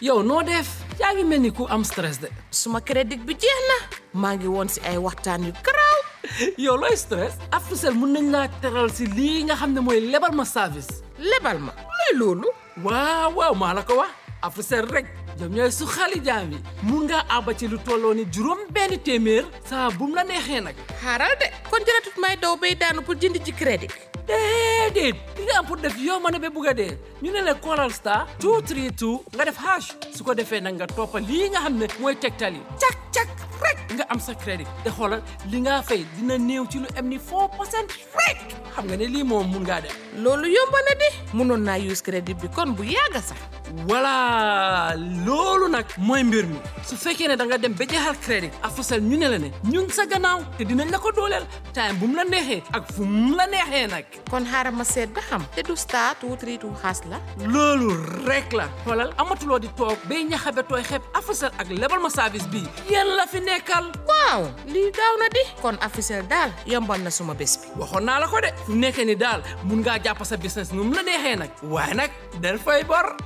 yow noo def yaa ngi mel ni ku am stress de suma crédit bi jeex na maa ngi woon si ay waxtaan yu garaaw yow looy stress Africell mun nañ laa teral si lii nga xam ne mooy lebal ma service lebal ma luy loolu waaw waaw maa la ko wax Africell rek ñoom ñooy su xali jaam yi mun ngaa àbba ci lu tolloo ni juróom benn téeméer saa bu mu la neexee nag xaaral de kon jëratut may daw bay daanu pour jënd ci crédit déedéet li nga am pour def yow ma ne ba bugg a dee ñu ne la Coral Star 232 nga def hash su ko defee nag nga toppa lii nga xam ne mooy tegtal yi cak cak rek nga am sa crédit te xoolal li nga fay dina néew ci lu am ni 4 percent rek xam nga ne lii moom mun ngaa def loolu yomb na di mënoon naa use crédit bi kon bu yàgg sax voilà loolu nag mooy mbir mi su fekkee ne da nga dem ba jeexal crédit Africell ñu ne la ne ñun sa gannaaw te dinañ la ko dooleel time bu mu la neexee ak fu mu la neexee nag kon xaaral ma seet ba xam te du star two three two xaas la loolu rek la xoolal amatuloo di toog bay ñaxabe tooy xeeb Africell ak lebal ma service bii yéen la fi nekkal waaw lii gaaw na di kon Africell daal yombal na suma bés bi waxoon naa la ko de fu nekkee ni daal mun ngaa jàpp sa business nu mu la neexee nag waaye nag del fay bor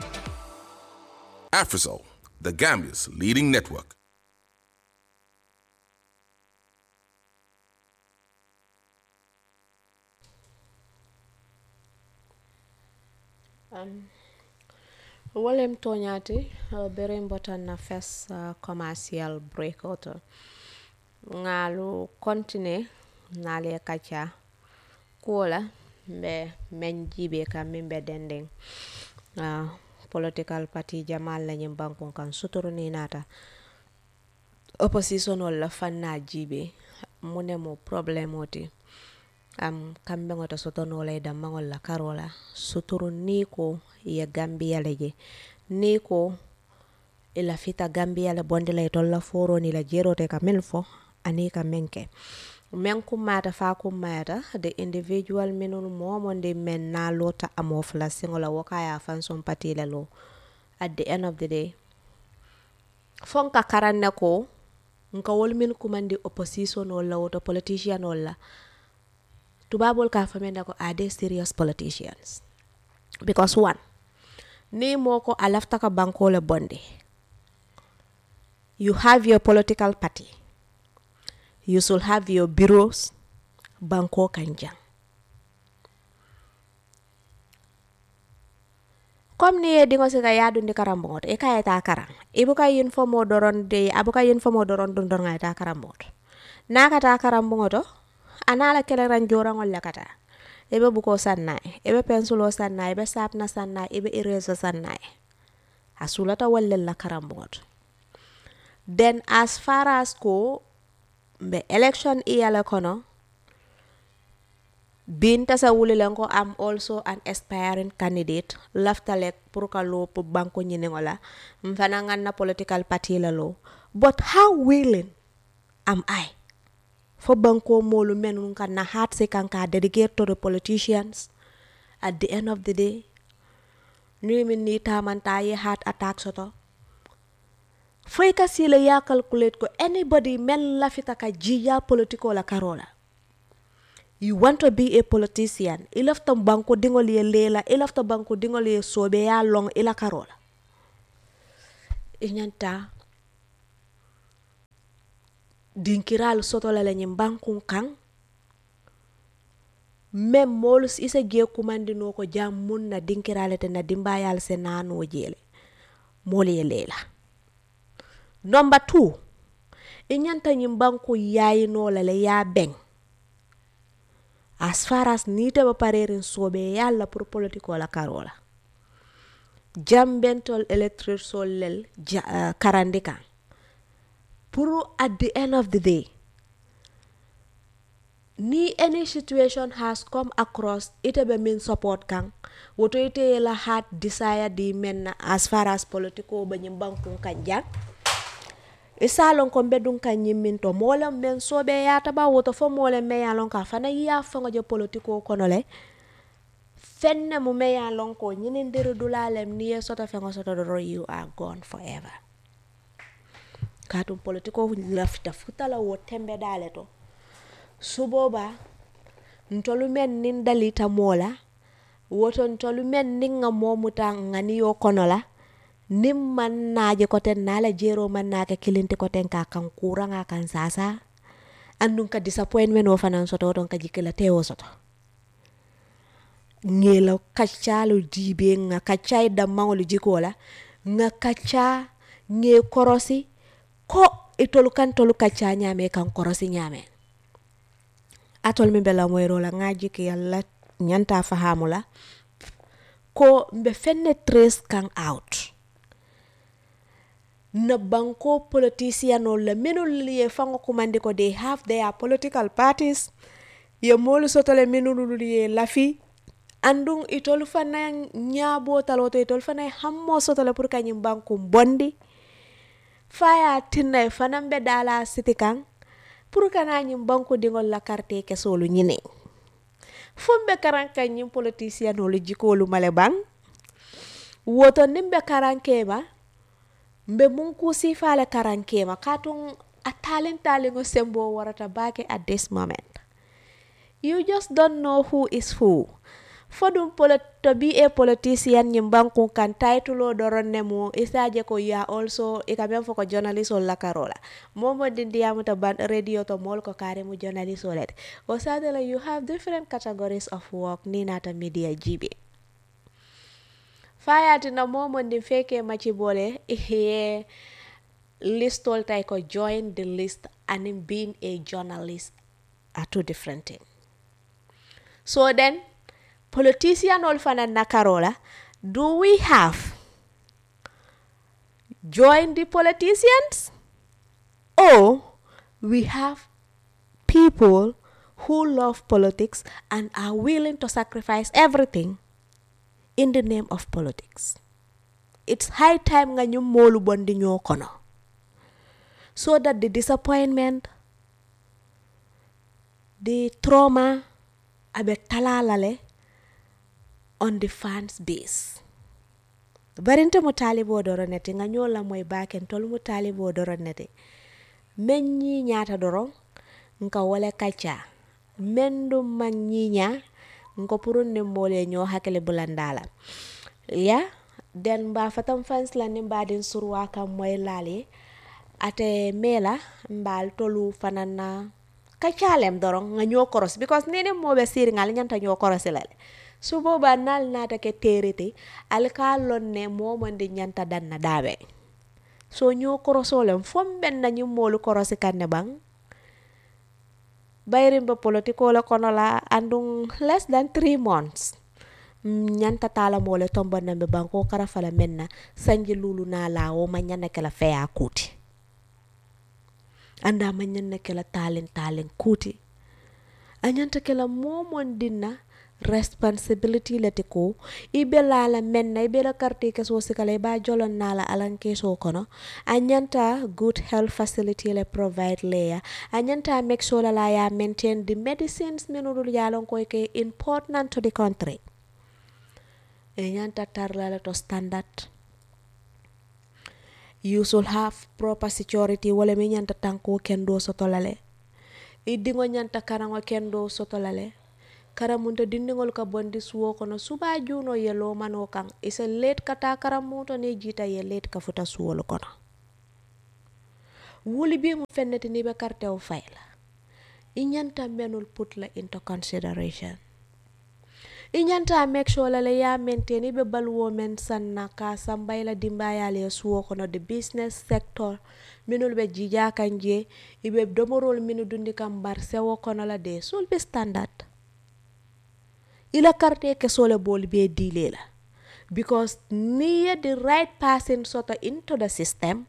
Afrisol, the Gambia's leading network. wolem toñati uh, bere mbotan na fes uh, commercial break auto ngalu continue nale kacha kuola mbe men jibe kam min be dendeng uh, political party jamal la ñim bankun kan suturu ni nata opposition wala fanna jibe mune mo problème oti am kamɓe ŋota sotonola e dammaŋol la karola suturu ni ko ye gambiya le je ni ko i lafita gambiya le bondi la itol la foroni la jerote ka min fo ani ka min ke men kummata fa kummayata the individual minul momondi men na lota amo fula siŋo la wo ka ya fan son pati le lo at the end of the day fon ka karan ne ko nka wol min kumandi opposition ol la woto politician ol la tubabol ka fame ne ko are they serious politicians because one ni moko a lafta ka banko le bonde you have your political party you should have your bureaus banko kan jang comme ni ye dingo sika yadundi karamboŋoto i ka yeta karan i buka informo doron de a buka informo doron dun doron a yeta karamboŋoto na ka ta karamboŋoto ana la keleran joraŋol le kata i be buko sannaye i be pensulo sannaye i be sapna sannaye i be erase sannaye a sulata wallel la karamboŋoto then as far as ko mbe election iyale kono bin tasa wulilen ko am also an aspiring candidate laftalek pour ka lo pour banko ñiniŋo la mfana ŋan na political party la lo but how willing am I fo banko molu men nun kan na hat se kan ka dedicate to the politicians at the end of the day ni min ni tamanta ye heart attack soto foy ka sila ya calculate ko anybody men lafita ka jiya politiko la karola you want to be a politician ilafta banko dingol ye lela ilafta banko dingol ye sobe ya long ila karola inyanta dinkiral soto la lañin bankun kan même moolu isa je kumandino ko jam mun na dinkirale te na dimbayal se nano jele moolu ye lela number two i ñanta ñin banku yayino la le ya beŋ as far as nite ba parerin sobe yalla pour politiko la karola jambentol electric sol lel ja, uh, karandi kan pour at the end of the day ni any situation has come across ite be min support kan woto ite la heart desire di men as far as politiko ba ñim bankun kan jang isalon ko bedun kan ñimmin to molen men sobe yata ba woto fo molen me yalon ka fana ya fango je politiko kono le fenne mu me yalon ko ñinin diru dulalem ni ye soto fengo soto doro you are gone forever katum politiko lafita futala wo tembe dale to suboba ntolu men nin dalita mola woto ntolu men nin nga momuta ngani yo kono la nin man naje koten nala jero man nake kilinti koten ka kan kuranga kan sasa andun ka disappointment wo fanan soto don ka jikila tewo soto ngela kaccalu dibe nga kaccai dammangolu jikola nga kacca nge korosi ko itolu kan tolu kacca ñame kan korosi ñame atol min be lamoyrola nga jiki yalla ñanta fahamula ko mbe fenne trace kan out na banko politicianol la minul ye fango kumandi ko they have their political parties ye molu sotole minul ye lafi andun itolu fana ñaabo taloto itolu fana hammo sotole pour kañum banku bondi faya tinna e fanan be dala siti kan pour kana ñum banku dingol la carte kesolu ñine fumbe karan kan ñum politicianolu jikolu male bang woto nimbe karankema mbe mun kusi fale karankema katun a talin talingo sembo warata bake at this moment you just don't know who is who fodum to be a politician ñim banku kan taytulo doron ne mo isaje ko ya also e ka fo ko journalist ol lakarola momo dindiyamuta ban radio to mol ko kare mu journalist olet o sadala you have different categories of work ni nata media jibe fayati na momo ndin feke maci bole ye listol tay ko join the list and in being a journalist are two different things so then politician ol fana nakarola do we have join the politicians or we have people who love politics and are willing to sacrifice everything in the name of politics it's high time nga ñu moolu bondi ñoo kono so that the disappointment the trauma abe talalale on the fans base barinte mo talibo doro nete nga ñola moy baken tol mo talibo doro nete men ñi ñaata doro nka wala kacha men dum man ñiña nko purun ne mole ñoo hakele bulandala ya den mba fatam fans la ni mbadin surwa kam moy lali ate mela mbal tolu fanana kacalem doron nga ñoo koros because nene moɓe siri ngal ñanta ñoo korosilale su boba nal nata ke terete al ka lonne momande ñanta danna daɓe so ñoo korosolem fom ɓen nañu molu korosi kanne ɓang bayrimɓe politicola kono la andun less than three months ñanta tala mole tombonamɓe banko kara fala menna sanji lulu na lawo ma ñana kela feya kuti anda ma ñanna kela talen talen kuti a ñanta kela momon dinna responsibility leti ko i be lala menna i be la carte keso sikala i ba jolon nala alan keso kono a ñanta good health facility le provide leya a ñanta make sure la ya maintain the medicines minudul yalon koy ke important to the country e ñanta tarlala to standard you should have proper security wala mi ñanta tanko kendo sotolale iddiŋo ñanta karaŋo kendo sotolale karamunta dindiŋol ka bondi suwo kono suba juno ye lomano kaŋ ise let kata karamuto ni jita ye let ka futa suwol kono wuli bi mu fenneti ni be kartewo fayla i ñanta menul put la into consideration i ñanta make sure la le ya maintain i be baluwo men sanna ka sambay la dimbayale ye suwo kono the business sector minul be jija kan je i be domorol minu dundi kam bar sewo kono la de sul be standard ila karte ke sole bol be dile la because near the right person soto into the system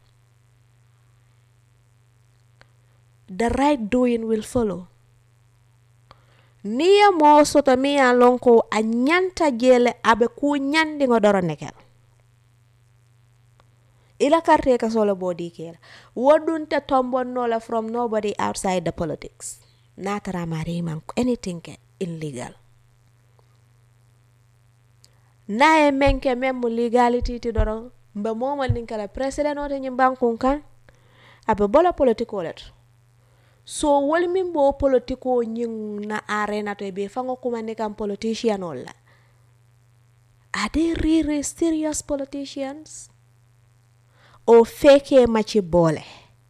the right doing will follow niya mo soto mi ya lonko a ñanta jele abe ku ñandi ngo doro nekel ila karte ka solo bodi kela wodunte tombonnola from nobody outside the politics natara mari man anything illegal naye menke même legality ti doron mbe momal nin kala president ote ñim bankun kan abe bola politiko let so wol min bo politiko ñing na arena to be fango kumandi kam politician olla are they really serious politicians o fekkee ma ci boole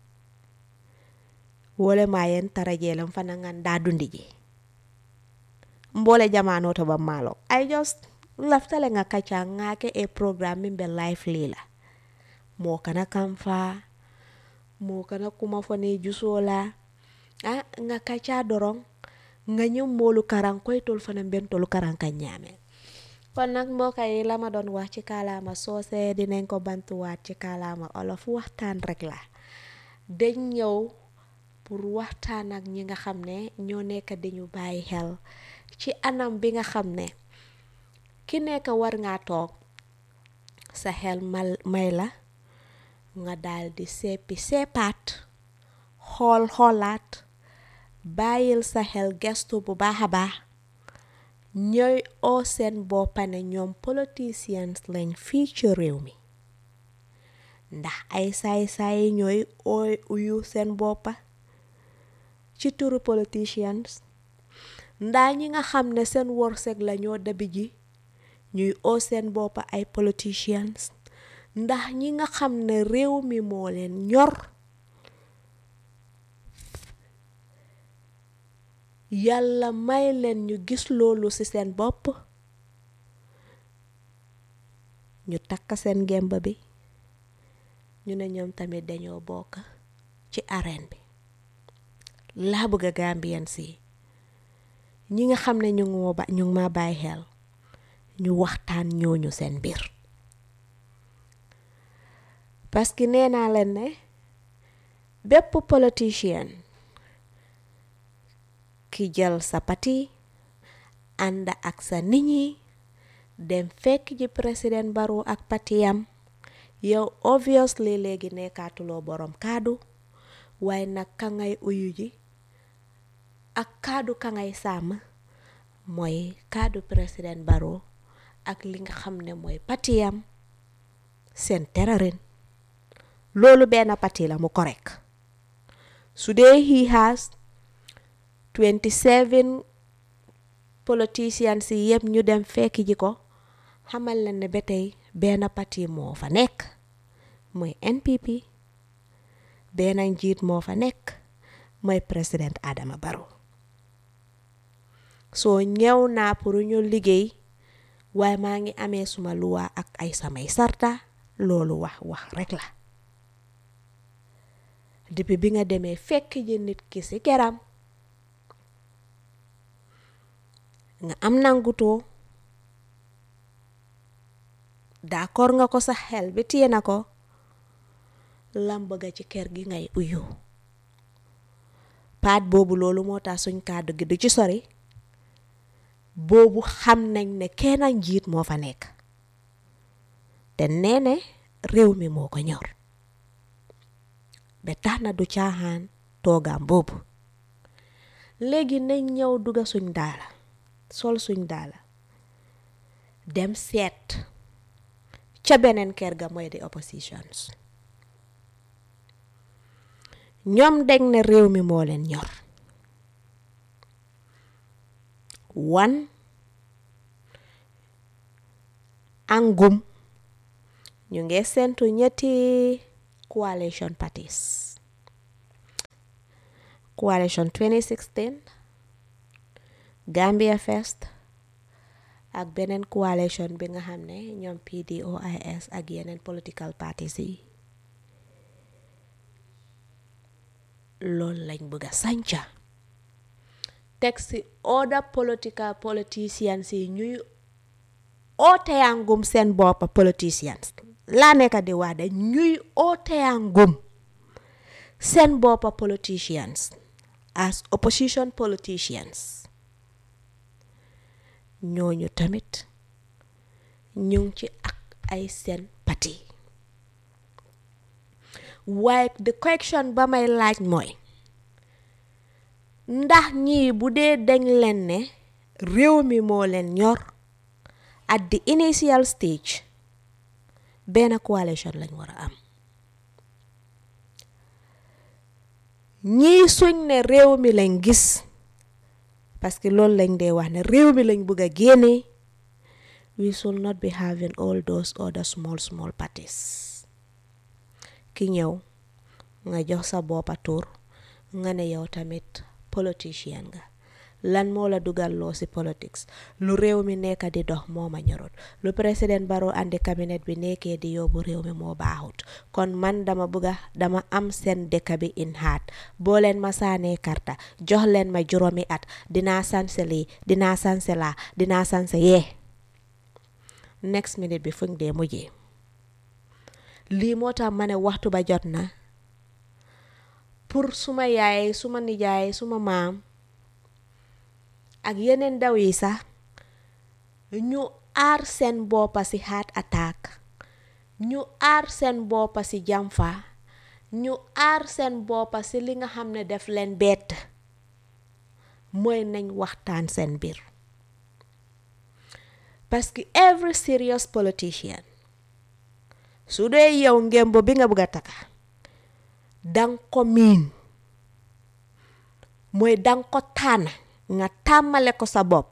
wole ma yen tarajeelam fana ngannda dundi ji mbole jamano to ba malo i just laftale nga kaca ngake e programme min be life lila mo kana kamfa mo kana kuma fone jusola a nga kaca dorong nga ñëw moolu karan koy tol fana ben tolu karan ka ñaame kon nag mbokk yi la ma doon wax ci kaalaama soose dinañ ko bantuwaat ci kaalaama olof waxtaan rek la dañ ñëw pour waxtaan ak ñi nga xam ne ñoo nekk dañu bàyyi xel ci anam bi nga xam ne ki nekk war ngaa toog sa xel mal may la nga daal di seppi seppaat xool xoolaat bàyyil sa xel gestu bu baax a baax ñooy oo seen boppa ne ñoom politicians lañ fii ci réew mi ndax ay saay-saay ñooy ooy uyu seen boppa ci turu politicians ndaa ñi nga xam ne seen wërsëg la ñoo dabi ji ñuy oo seen boppa ay politicians ndax ñi nga xam ne réew mi moo leen ñor yàlla may leen ñu gis loolu ci seen bopp ñu takk seen gemba bi ñu ne ñoom tamit dañoo bokk ci arène bi laa bëgg a Gambien si ñi nga xam ne ñu ngi ma ñu ngi ma bàyyi xel ñu waxtaan ñooñu seen mbir parce que nee naa leen ne bépp politicien ki jël sa pati ànd ak sa nit ñi dem fekk ji président Barrow ak patiyam yow obviously léegi nekkaatuloo borom kaddu waaye nag ka ngay uyu ji ak kaddu ka ngay sàmm mooy kaddu président Barrow ak li nga xam ne mooy patiyam seen terarin loolu benn pati la mu correct su dee he has 27 politicians yi yëpp ñu dem fekk ji ko xamal leen ne ba tey benn pati moo fa nekk mooy NPP benn njiit moo fa nekk mooy président Adama Barrow soo ñëw naa pour ñu liggéey waaye maa ngi amee suma luwa ak ay samay sarta loolu wax wax rek la depuis bi nga demee fekk ji nit ki ci keram nga am nangutoo d'accord nga ko sa xel bi téye na ko lam bëgga ci kër gi ngay uyu paat boobu loolu moo tax suñ kàddu gi du ci sori boobu xam nañ ne kenn njiit moo fa nekk te nee ne réew mi moo ko ñor ba tax na du caaxaan toogaam boobu léegi nañ ñëw dugga suñ daala sol suñ daala dem seet ca beneen kër ga mooy di oppositions ñoom dañ ne réew mi moo leen ñor wan angum ñu ngi sentu ñetti coalition parties coalition 2016 Gambia First ak beneen coalition bi nga xam ne ñoom PDOIS ak yeneen political parties yi loolu lañ bëgg a sanca teg si other political politicians yi ñuy ooteyangum seen boppa politicians laa nekk di wax de ñuy ooteyangum seen boppa politicians as opposition politicians ñooñu tamit ñu ngi ci ak ay seen pati waaye the question ba may laaj mooy ndax ñii bu dee dañ leen ne réew mi moo leen ñor at the initial stage benn coalition lañ war a am ñii suñ ne réew mi lañ gis parce que loolu lañ dee wax ne réew mi lañ bëgg a génne we should not be having all those other small small parties ki ñëw nga jox sa boppa tur nga ne yow tamit politicien nga lan moo la dugal loo ci politics lu réew mi nekk di dox moo ma ñorut lu président Barrow andi cabinet bi nekkee di yóbbu réew mi moo baaxut kon man dama bëgga dama am seen dëkk bi in haat boo leen ma saanee karta jox leen ma juróomi at dinaa sanse lii dinaa sanse laa dinaa sanse yee next minute bi fuñ dee mujjee lii moo tax ma ne waxtu ba jot na pour suma yaay suma nijaay suma maam ak yeneen ndaw yi sax ñu aar seen boppa ci heart attack ñu aar seen boppa ci jamfa ñu aar seen boppa ci li nga xam ne def leen bett mooy nañ waxtaan seen biir parce que every serious politician su dee yow ngemb bi nga bëgg a taka dang ko miin mooy dang ko tànn nga tàmmale ko sa bopp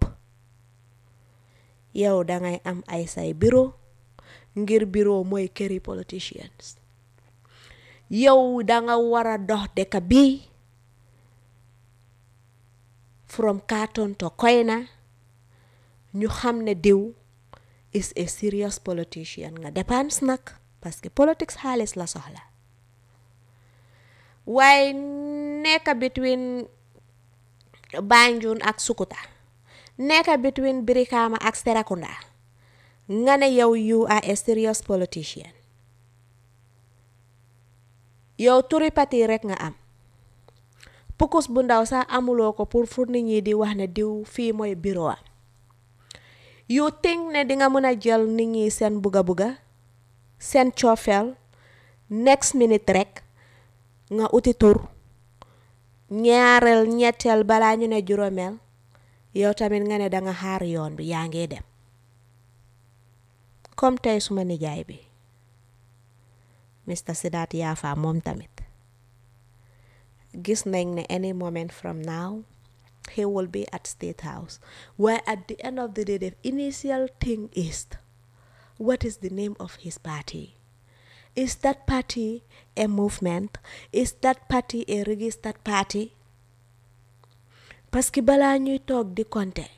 yow dangay am ay say bureau ngir bureau mooy këri politicians yow danga war a dox dëkk bi from Karton to Koyna ñu xam ne diw is a serious politician nga dépense nag parce que politics xaalis la soxla waaye nekk between Banjul ak Sukuta nekk between Brikama ak Serekunda nga ne yow you are a serious politician yow turi pati rek nga am pukus bu ndaw sax amuloo ko pour fu nit ñi di wax ne diw fii mooy bureau am you think ne dinga mën a jël nit ñi seen buga buga seen coofeel next minute rek nga uti tur ñaareel ñetteel balaa ñu ne juróomeel yow tamit nga ne danga xaar yoon bi yaa ngi dem comme tey suma nijaay bi Mr Sidat Yafa moom tamit gis nañ ne any moment from now he will be at State House waaye at the end of the day the initial thing is what is the name of his party is that party a movement is that party a registered party parce que balaa ñuy toog di compter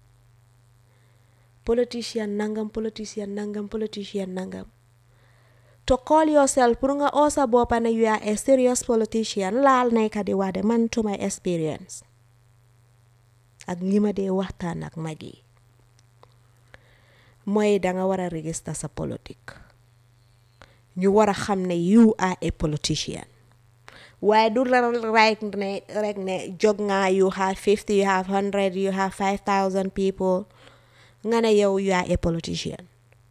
politicien nangam politicien nangam politicien nangam to call yourself pour nga oo sa boppa ne you are a serious politician laal nekka di wax de man to my experience ak li ma dee waxtaan ak mag yi mooy danga war a register sa politique ñu war a xam ne you are a politician waaye du la rek ne rek ne jóg nga you have fifty you have hundred you have five thousand people nga ne yow you are a politician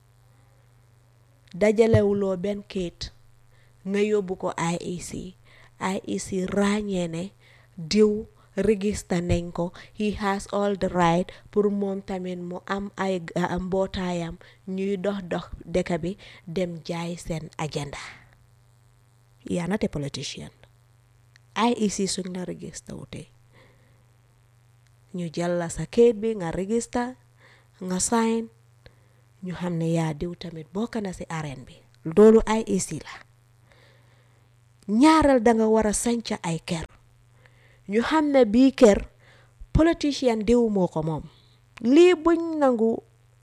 dajalewuloo benn kayit nga yóbbu ko IEC IEC ràññee ne diw register nañ ko he has all the right pour moom tamit mu am ay mbootaayam ñuy dox dox dëkk bi dem jaay seen agenda yaa not a politician IEC suñ la register wute ñu jël la sa kayit bi nga register nga sign ñu xam ne yaa diw tamit bokk na ci arène bi loolu IEC la ñaareel danga war a sanca ay kër ñu xam ne bii kër politicien diw moo ko moom lii buñ nangu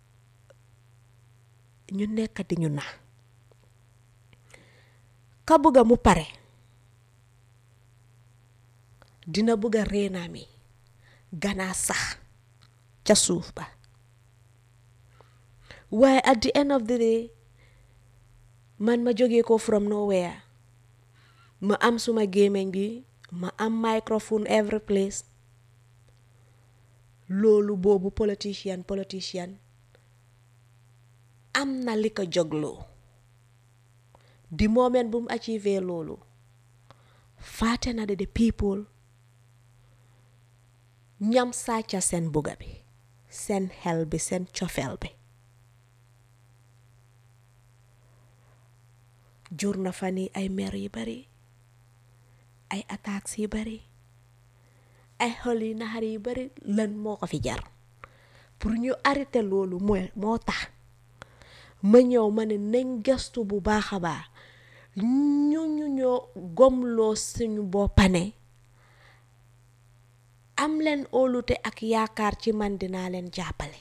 ñu nekk di ñu na ka bëgga mu pare dina bëgga reenaami ganaa sax ca suuf ba waaye at the end of the day man ma jógee ko from nowhere ma am suma gémmiñ bi ma am microphone every place loolu boobu politicien politicien am na li ko jógloo di moment bu mu achieve loolu faate na de the people ñam sàcca seen bugga bi seen xel bi seen cofeel bi jur na fa ni ay mer yu bari ay attaques yu bari ay xol yu naxar yu bari lan moo ko fi jar pour ñu arrêté loolu mooy moo tax ma ñëw ma ne nañ gëstu bu baax a baax ñu ñu ñoo gomloo suñu boppane am leen óolute ak yaakaar ci man dinaa leen jàppale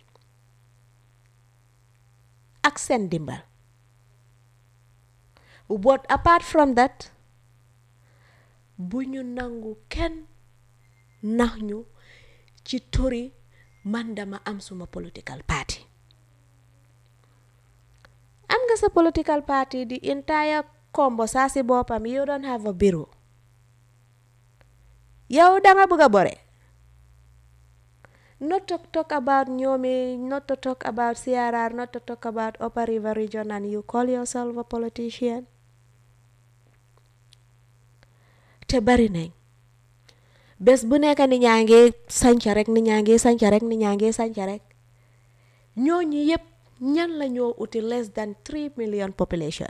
ak seen dimbal but apart from that bu ñu nangu kenn nax ñu ci turi man dama am suma political party am nga sa political party the entire combo saa si boppam you don't have a bureau yow danga bëgg a bore not to talk about ñoomi not to talk about CRR not to talk about Upper River region and you call yourself a politician te bari nañ bés bu nekk ni ñaa ngi sanca rek ni ñaa ngi sanca rek ni ñaa ngi sanca rek ñooñu yépp ñan la ñoo uti less than 3 million population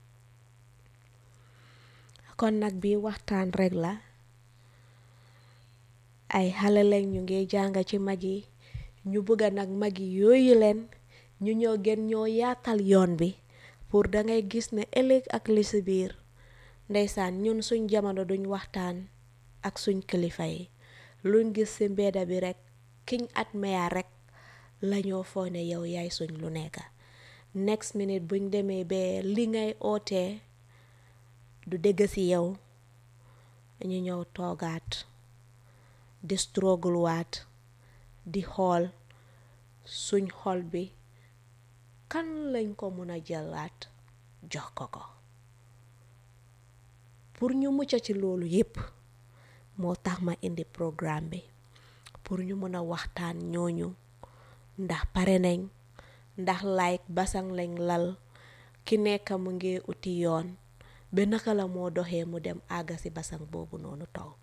kon nag bi waxtaan rek la ay xale lañ ñu ngi jàng ci mag yi ñu bëgga nag mag yi yooyu leen ñu ñoo gën ñoo yaatal yoon bi pour dangay gis ne ëllëg ak li si biir ndeysaan ñun suñ jamono duñ waxtaan ak suñ kilifa yi luñ gis ci mbedda bi rekk kiñ at meya rekk lañoo foo ne yow yaay suñ lu nekk next minute buñ demee ba li ngay ootee du dégg ci yow ñu ñëw toogaat di struggle waat di xool suñ xol bi kan lañ ko mun a jëlaat jox ko ko pour ñu mucc ci loolu yépp moo tax ma indi programme bi pour ñu mën a waxtaan ñooñu ndax pare nañ ndax like basang lañ lal ki nekk mu ngi uti yoon ba naka la moo doxee mu dem àgga ci basang boobu noonu toog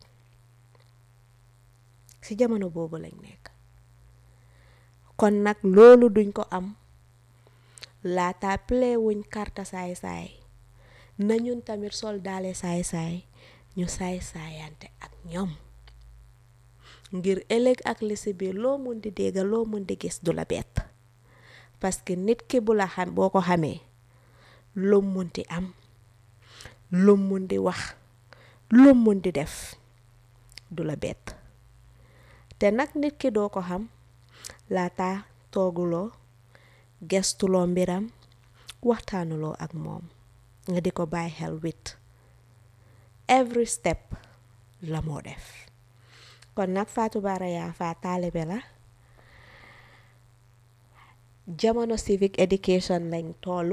ci jamono boobu lañ nekk kon nag loolu duñ ko am laata play wuñ karta saay-saay na ñun tamit sol daale saay-saay ñu saay-saayante ak ñoom ngir ëllëg ak li si biir loo mun di dégga loo mun di gis du la bett parce que nit ki bu la xam boo ko xamee lum mun di am lum mun di wax lum mun di def du la bett te nag nit ki doo ko xam laata tooguloo gestuloo mbiram waxtaanuloo ak moom nga di ko bàyyi xel wit every step la moo def kon nag Fatou Bara Yaffa taalibe la jamono civic education lañ tollu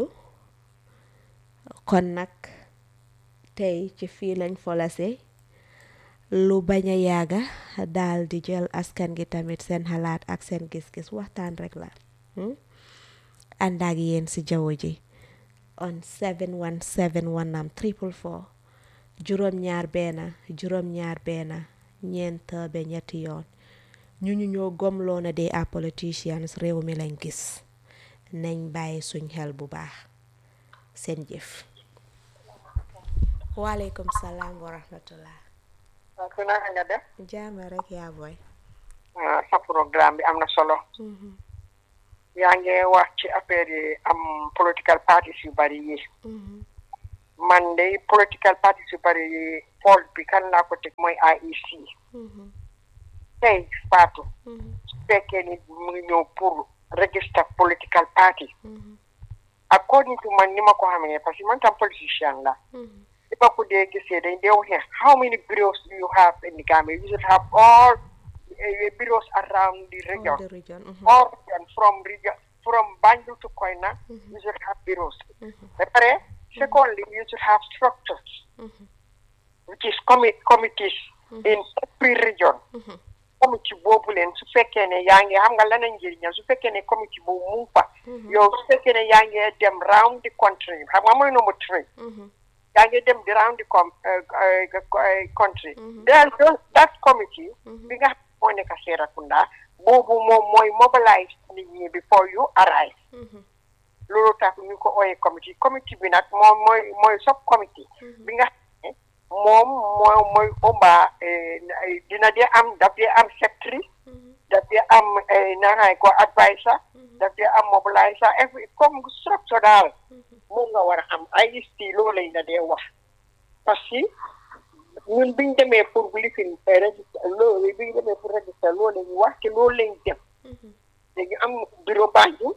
kon nag tey ci fii lañ folase lu bañ a yàgga daal di jël askan gi tamit seen xalaat ak seen gis-gis waxtaan rek la ànd ak yéen ci jaww ji on 717 wanam triple four juróom ñaar benn juróom ñaar benn ñeent ba ñetti yoon ñu ñu ñoo gomloo na dee a politicians réew mi lañ gis nañ bàyyi suñ xel bu baax seen jëf waaleykum salaam wa rahmatullah waaw su naka nga def jaama rek yaa boy sa programme bi am na solo yaa ngi wax ci affaire yi am political parties yu bari yi man de political parties yu bari yi fault bi kan laa ko teg mooy IEC tey Fatou su fekkee ni mu ngi ñëw pour register political party according to man ni ma ko xamee parce que man tam politicien la li ma ko dee gisee dañ dee waxee how many bureaus do you have in the Gambia you should have all uh, bureaus around the region the region all region from region from Banjul to Koina you should have bureaus ba pare secondly you should have structures which is commi- committees in every region committee boobu leen su fekkee ne yaa ngi xam nga lan la njëriñam su fekkee ne committee boobu mu ngi fa yow su fekkee ne yaa ngi dem round the country xam nga mooy number three yaa ngi dem di round the com country then that committee bi nga xam moo nekk Serekunda boobu moom mooy mobilize nit ñi before you arrive loolu tax ñu ko ooyee committee committee bi nag moom mooy mooy sub committee bi nga xam ne moom moo mooy ëmba dina dee am daf dee am secretary daf dee am naanaay ko advisor daf dee am mobiliser every comme structure daal moom nga war a am ay sti loolu lañ la dee wax parce que ñun biñ demee pour lifin register loolu biñ demee pour register loolu lañ wax te loolu lañ def dañu am bureau Banjul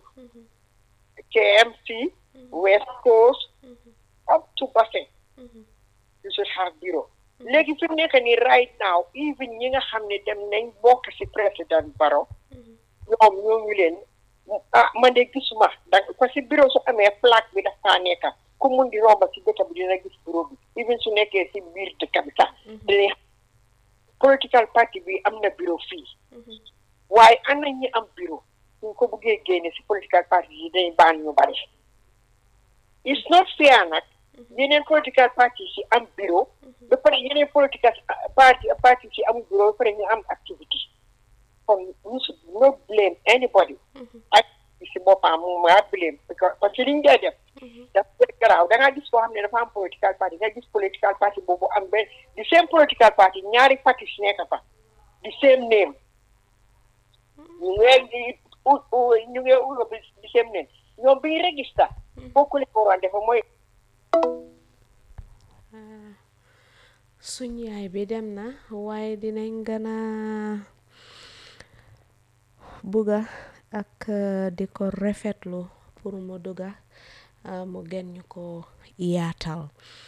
KMC West Coast up to Basse you should have bureau léegi fi mu nekk nii right now even ñi nga xam ne dem nañ bokk ci président Barrow ñoom ñooñu leen ah man de gisuma da parce que bureau su amee plaque bi dafa nekka ku mun di romba ci dëkk bi dina gis bureau bi even su nekkee ci biir dëkk bi sax dina political party bi am na bureau fii waaye ana ñi am bureau suñ ko buggee génne ci political party yi dañ baan ñu bari it's not fair nag yeneen political party si am bureau ba pare yeneen political party party si am bureau ba pare ñu am activity kon ñu should not blame anybody ak si boppam mu maa blame parce que liñ dee def dafa dee garaaw da ngaa gis koo xam ne dafa am political party nga gis political party boobu am benn di same political party ñaari parti si nekk fa di same name ñu ngee di ñu ngee ulo bi di same name ñoom biñ register bokku leen waroon defa mooy suñ yaay bi dem na waaye dinañ gën a bugga ak di ko rafetlu pour mu dugga mu gën ñu ko yaatal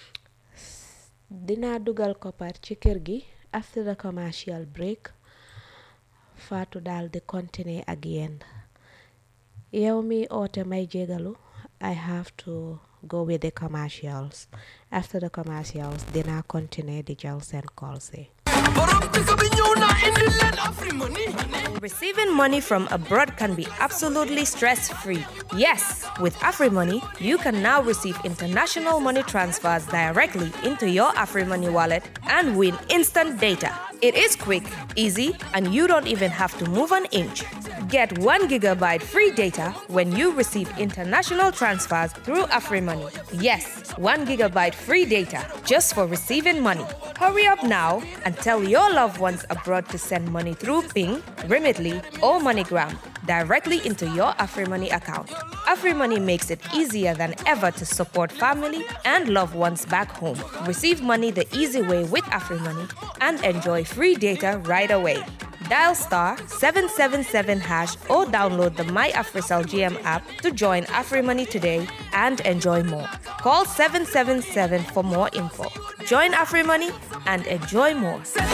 dinaa dugal koppar ci kër gi after the commercial break faatu daal di continuer ak yéen yow mi oote may jégalu I have to go with the commercials after the commercials dinaa continuer di jël seen calls yi Receiving money from abroad can be absolutely stress free. Yes, with AfriMoney, you can now receive international money transfers directly into your AfriMoney wallet and win instant data. It is quick, easy, and you don't even have to move an inch. Get 1 gigabyte free data when you receive international transfers through AfriMoney. Yes, 1 gigabyte free data just for receiving money. Hurry up now and tell your loved ones abroad to send money through Ping, Remitly, or MoneyGram directly into your AfriMoney account. AfriMoney makes it easier than ever to support family and loved ones back home. Receive money the easy way with AfriMoney and enjoy free data right away. Dial star 777 hash or download the My AfriCell GM app to join AfriMoney today and enjoy more. Call 777 for more info. Join AfriMoney and enjoy more.